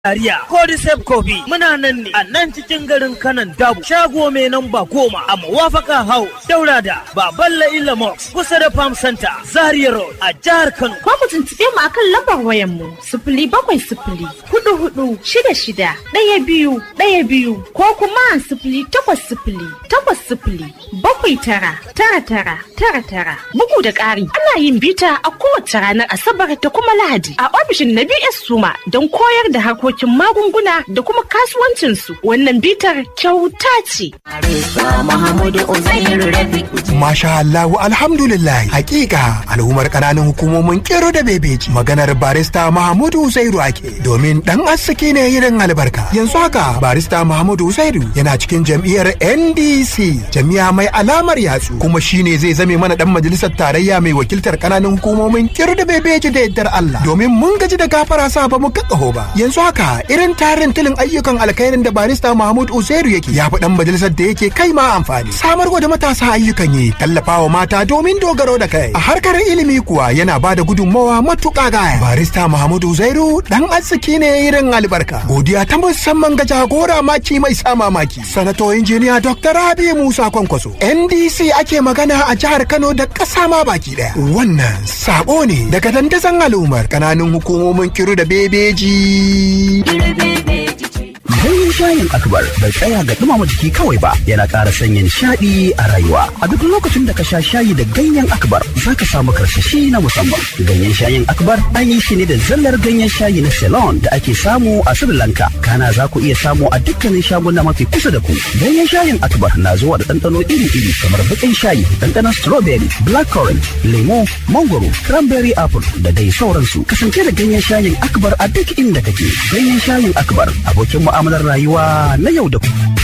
Dariya, Codicep Coffee muna nan ne a nan cikin garin kanan dabu shago mai namba goma a mawafaka hau daura da baballa illa mox kusa da farm center zaria road a jihar kano ko ku tuntuɓe mu akan lambar wayan mu sifili bakwai sifili hudu hudu shida shida ɗaya biyu ɗaya biyu ko kuma sifili takwas sifili takwas sifili bakwai tara tara tara tara tara bugu da ƙari ana yin bita a kowace ranar asabar da kuma lahadi a ofishin na bs suma don koyar da harkokin magunguna da kuma kasuwancinsu wannan bitar kyauta ce Masha Allahu alhamdulillah hakika al'ummar kananan hukumomin kero da bebeji maganar barista Mahamudu Uzairu ake domin dan arziki ne irin albarka yanzu haka barista Mahamudu Uzairu yana cikin jam'iyyar NDC jami'a mai alamar yatsu kuma shine zai zame mana dan majalisar tarayya mai wakiltar kananan hukumomin kero da bebeji da yaddar Allah domin mun gaji da gafara sa ba mu kakkaho ba yanzu haka irin tarin tilin ayyukan alkhairin da barista Mahmud Uzairu yake ya fi dan majalisar da yake kai ma amfani samar da matasa ayyukan yi tallafawa mata domin dogaro da kai a harkar ilimi kuwa yana ba da gudunmawa matuƙa gaya barista Mahmud Uzairu dan arziki ne irin albarka godiya ta musamman ga jagora maki mai sa mamaki sanato injiniya Dr. Rabi Musa Kwankwaso NDC ake magana a jihar Kano da ƙasa ma baki daya wannan sabo ne daga dandazon al'ummar kananun hukumomin kiru da bebeji Ganyen shayin akbar bai tsaya ga dumama jiki kawai ba yana ƙara sanya nishaɗi a rayuwa. A duk lokacin da ka sha shayi da ganyen akbar za ka samu karsashi na musamman. Ganyen shayin akbar an yi shi ne da zallar ganyen shayi na Ceylon da ake samu a Sri Lanka. Kana za ku iya samu a dukkanin shaguna mafi kusa da ku. Ganyen shayin akbar na zuwa da ɗanɗano iri-iri kamar baƙin shayi, ɗanɗanon strawberry, blackcurrant, lemo, mangoro, cranberry apple da dai sauransu. Kasance da ganyen shayin akbar a duk inda kake. Ganyen shayin akbar abokin mu'amala mu'amalar rayuwa na yau da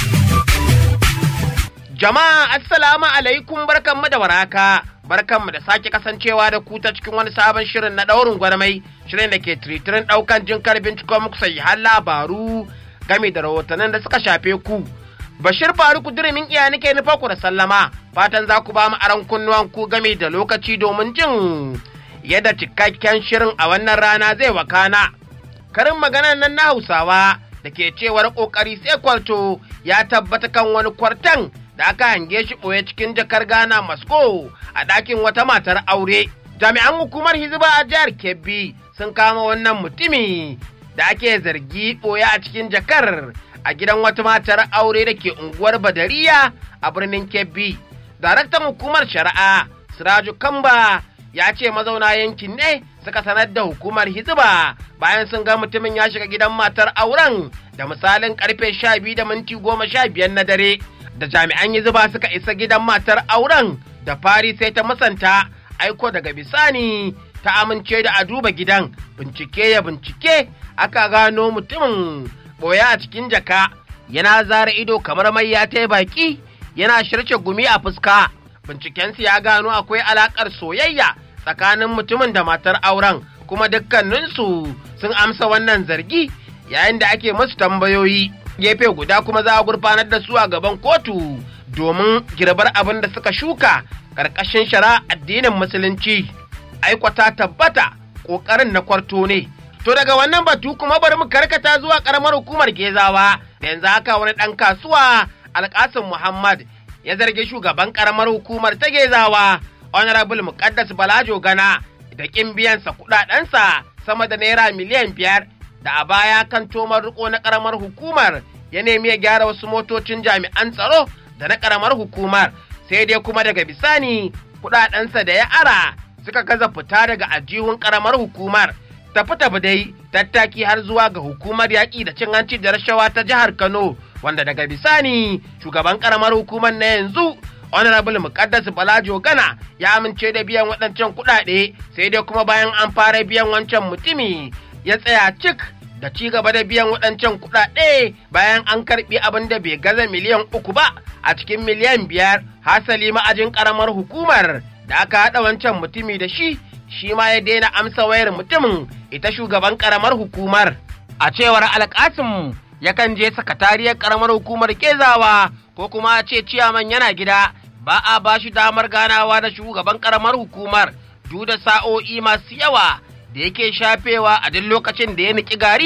Jama'a assalamu alaikum barkanmu da waraka barkanmu da sake kasancewa da ku ta cikin wani sabon shirin na daurin gwarmai shirin da ke tiritirin daukan jin karbin cikin muku har labaru game da rahotannin da suka shafe ku. Bashir Faruku dirimin iya nake nufa ku da sallama fatan za ku ba mu aron kunnuwan ku game da lokaci domin jin yadda cikakken shirin a wannan rana zai wakana. Karin maganar nan na Hausawa da ke cewar ƙoƙari sai kwarto ya tabbata kan wani kwartan da aka hange shi ɓoye cikin jakar Ghana Masko a ɗakin wata matar aure. Jami'an hukumar Hizba a jihar Kebbi sun kama wannan mutumi da ake zargi ɓoye a cikin jakar a gidan wata matar aure da ke unguwar Badariya a birnin Kebbi. Daraktan hukumar shari'a Siraju Kamba ya ce mazauna yankin ne suka sanar da hukumar hizba bayan sun ga mutumin ya shiga gidan matar auren da misalin karfe sha biyu da minti goma sha biyar na dare da jami'an hizba suka isa gidan matar auren da fari sai ta musanta aiko daga bisani ta amince da a duba gidan bincike ya bincike aka gano mutumin boya a cikin jaka yana zara ido kamar mai ya ta baki yana shirce gumi a fuska bincikensu ya gano akwai alakar soyayya tsakanin mutumin da matar auren kuma dukkaninsu sun amsa wannan zargi yayin da ake musu tambayoyi gefe guda kuma za a gurfanar da su a gaban kotu domin girbar abin da suka shuka ƙarƙashin shara addinin musulunci aikwata tabbata ƙoƙarin na kwarto ne to daga wannan batu kuma bari mu karkata zuwa ƙaramar hukumar gezawa da yanzu haka wani ɗan kasuwa alƙasim muhammad ya zargi shugaban ƙaramar hukumar ta gezawa honorable muqaddas balajo gana da kin biyansa kudadensa sama da naira miliyan biyar da a baya kan tomar riko na karamar hukumar ya nemi ya gyara wasu motocin jami'an tsaro da na karamar hukumar sai dai kuma daga bisani kudadensa da ya ara suka gaza fita daga ajihun karamar hukumar tafi tafi dai tattaki har zuwa ga hukumar yaƙi da cin hanci da rashawa ta jihar kano wanda daga bisani shugaban karamar hukumar na yanzu honorable muqaddas balajo gana ya amince da biyan waɗancan kuɗaɗe sai dai kuma bayan an fara biyan wancan mutumi ya tsaya cik da ci gaba da biyan waɗancan kuɗaɗe bayan an karɓi abin da bai gaza miliyan uku ba a cikin miliyan biyar hasali ma'ajin ƙaramar hukumar da aka haɗa wancan mutumi da shi shi ma ya daina amsa wayar mutumin ita shugaban ƙaramar hukumar a cewar alƙasim yakan je sakatariyar ƙaramar hukumar kezawa ko kuma ce ciyaman yana gida ba a ba shi damar ganawa da shugaban karamar hukumar duk da sa'o'i masu yawa da yake shafewa a duk lokacin da ya niki gari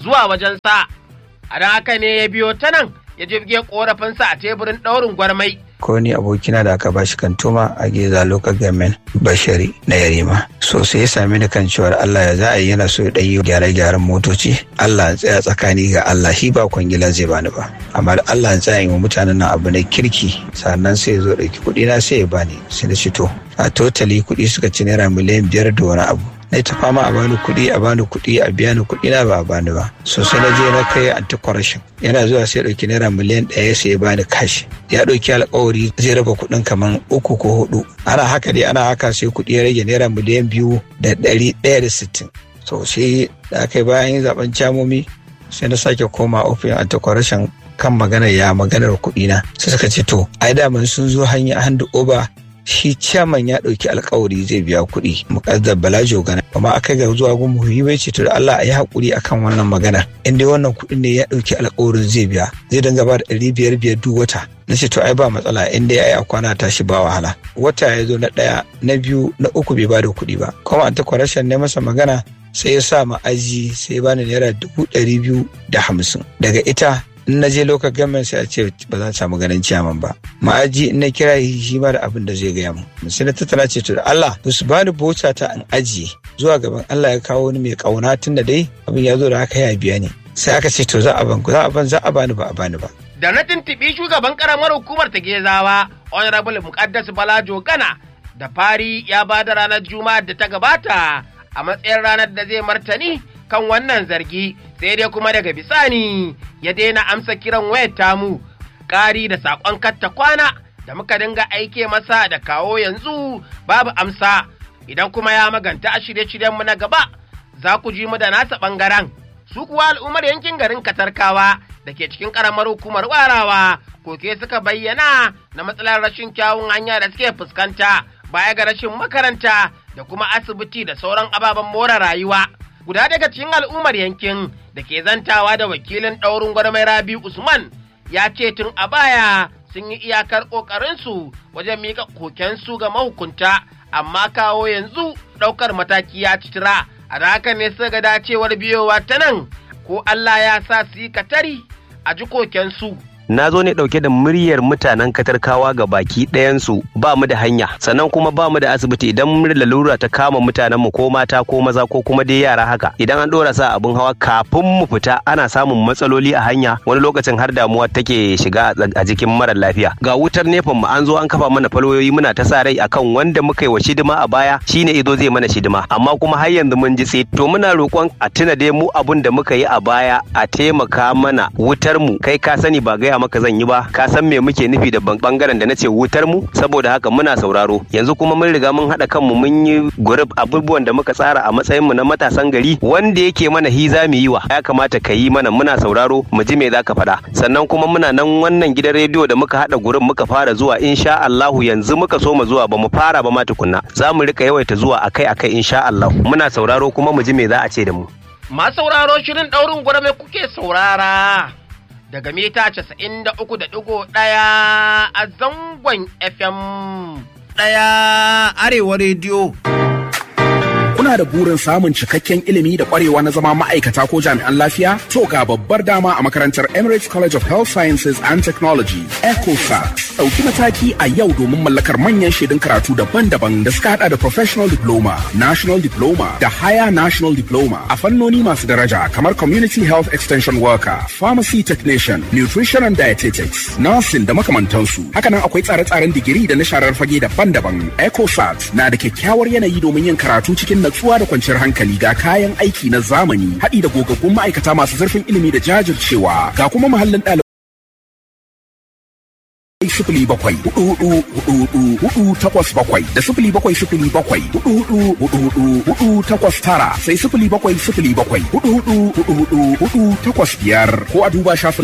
zuwa wajensa. A don haka ne ya biyo ta nan ya jibge ƙorafinsa a teburin ɗaurin gwarmai. ko ni abokina da aka bashi kantoma a geza local government bashari na yarima so sai ya sami ni kan cewar Allah ya za a yi yana so ya ɗanyi gyare-gyaren motoci Allah ya tsaya tsakani ga Allah shi ba kwangila zai bani ba amma da Allah ya tsaya yi wa mutanen nan abu na kirki sannan sai ya zo ɗauki kuɗi na sai ya bani sai da to a totally kuɗi suka ci naira miliyan biyar da wani abu na ta fama a bani kuɗi a bani kuɗi a biya ni kuɗi na ba a bani ba so sai na je na kai anti corruption yana zuwa sai ɗauki naira miliyan ɗaya sai ya bani kashi ya ɗauki alkawari zai raba kuɗin kamar uku ko hudu ana haka dai ana haka sai kuɗi ya rage naira miliyan biyu da ɗari ɗaya da sittin so sai da aka yi bayan yin zaben camomi sai na sake koma ofin anti corruption kan maganar ya maganar kuɗi na sai suka ce to ai daman sun zo hanya hand over shi ciyaman ya ɗauki alkawari zai biya kuɗi muƙaddar balajo gana amma aka ga zuwa gun muhimmi bai ce to da Allah a yi haƙuri akan wannan magana in dai wannan kuɗin ne ya ɗauki alkawarin zai biya zai dinga ba da ɗari biyar biyar duk wata na ce to ai ba matsala in dai ai a kwana tashi ba wahala wata ya zo na ɗaya na biyu na uku bai ba da kuɗi ba kuma an ta kwarashen ne masa magana sai ya sa ma'aji sai ya bani naira dubu ɗari biyu da hamsin daga ita in na je local government sai a ce ba za ta samu ganin ciyaman ba ma'aji in na kira shi ma da abin da zai gaya mu sai na tattala ce to da Allah ba su bani bota ta in ajiye zuwa gaban Allah ya kawo ni mai kauna tun da dai abin ya zo da haka ya biya ni sai aka ce to za a ban za a ban za a bani ba a bani ba Da na tuntuɓi shugaban ƙaramar hukumar ta Gezawa, Honorable Muqaddas Balajo Gana, da fari ya ba da ranar Juma'ar da ta gabata a matsayin ranar da zai martani kan wannan zargi sai dai kuma daga bisani ya daina amsa kiran wayar tamu ƙari da saƙon katta kwana da muka dinga aike masa da kawo yanzu babu amsa idan kuma ya maganta a shirye-shiryenmu na gaba za ku ji mu da nasa ɓangaren su kuwa al'ummar yankin garin katarkawa da ke cikin ƙaramar hukumar warawa koke suka bayyana na matsalar rashin kyawun hanya da suke fuskanta baya ga rashin makaranta da kuma asibiti da sauran ababen more rayuwa guda daga cikin al'ummar yankin da ke zantawa da wakilin ɗaurin gwarmai rabi usman ya ce tun a baya sun yi iyakar ƙoƙarinsu wajen miƙa kokensu ga mahukunta amma kawo yanzu ɗaukar mataki ya citira a da haka ne suka ga dacewar biyowa ta nan ko Allah ya sa su yi katari a ji kokensu. na zo ne dauke da muryar mutanen katarkawa ga baki ɗayansu ba mu da hanya sannan kuma ba mu da asibiti idan mun lalura ta kama mutanenmu ko mata ko maza ko kuma dai yara haka idan an ɗora sa abin hawa kafin mu fita ana samun matsaloli a hanya wani lokacin har damuwa take shiga a jikin marar lafiya ga wutar nefan mu an zo an kafa mana falwayoyi muna ta sa rai akan wanda muka yi wa shidima a baya shine izo zai mana shidima amma kuma har yanzu mun ji tsit to muna roƙon a tuna dai mu abun da muka yi a baya a taimaka mana wutar mu kai ka sani ba gaya maka zan yi ba ka san me muke nufi da bangaren da nace wutar mu saboda haka muna sauraro yanzu kuma mun riga mun haɗa kanmu mun yi group abubuwan da muka tsara a matsayin mu na matasan gari wanda yake mana hi za mu yi wa ya kamata ka yi mana muna sauraro mu ji me zaka faɗa sannan kuma muna nan wannan gidan rediyo da muka haɗa gurin muka fara zuwa insha Allahu yanzu muka so mu zuwa ba mu fara ba ma tukunna za mu rika yawaita zuwa akai akai insha Allahu muna sauraro kuma mu ji me za a ce da mu Ma sauraro shirin ɗaurin gwarme kuke saurara daga mita casa'in da uku da ɗigo ɗaya a zangon FM. Ɗaya Arewa Rediyo. Kuna da burin samun cikakken ilimi da kwarewa na zama ma'aikata ko jami'an lafiya? To ga babbar dama a makarantar Emirates College of Health Sciences and Technology, ECOSAT. Ɗauki mataki a yau domin mallakar manyan shaidun karatu daban-daban da suka hada da Professional Diploma, National Diploma da Higher National Diploma a fannoni masu daraja kamar Community Health Extension Worker, Pharmacy Technician, Nutrition and Dietetics, Nursing da makamantansu. Hakanan akwai tsare-tsaren digiri da na sharar fage daban-daban. ECOSAT na da kyakkyawar yanayi domin yin karatu cikin natsuwa da kwanciyar hankali ga kayan aiki na zamani haɗi da gogaggun ma'aikata masu zurfin ilimi da jajircewa ga kuma muhallin ɗalibai sifili bakwai hudu hudu hudu hudu hudu takwas bakwai da sifili bakwai sifili bakwai hudu hudu hudu hudu hudu takwas tara sai sifili bakwai sifili bakwai hudu hudu hudu hudu hudu takwas biyar ko a duba shafin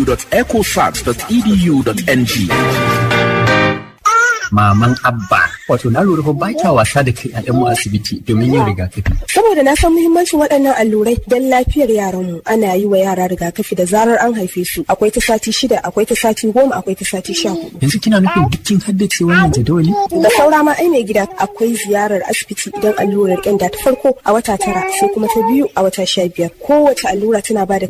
www.ecosat.edu.ng. maman abba Wato na lura fa ba kya wasa da kai a mu asibiti domin yin rigakafi. Saboda na san muhimmancin waɗannan allurai don lafiyar yaranmu ana yi wa yara rigakafi da zarar an haife su. Akwai ta sati shida, akwai ta sati goma, akwai ta sati sha hudu. Yanzu kina nufin dukkin haddace wannan jadawali? Da saura ma ai mai gida akwai ziyarar asibiti idan allurar ƙyanda ta farko a wata tara sai kuma ta biyu a wata sha biyar. Kowace allura tana ba da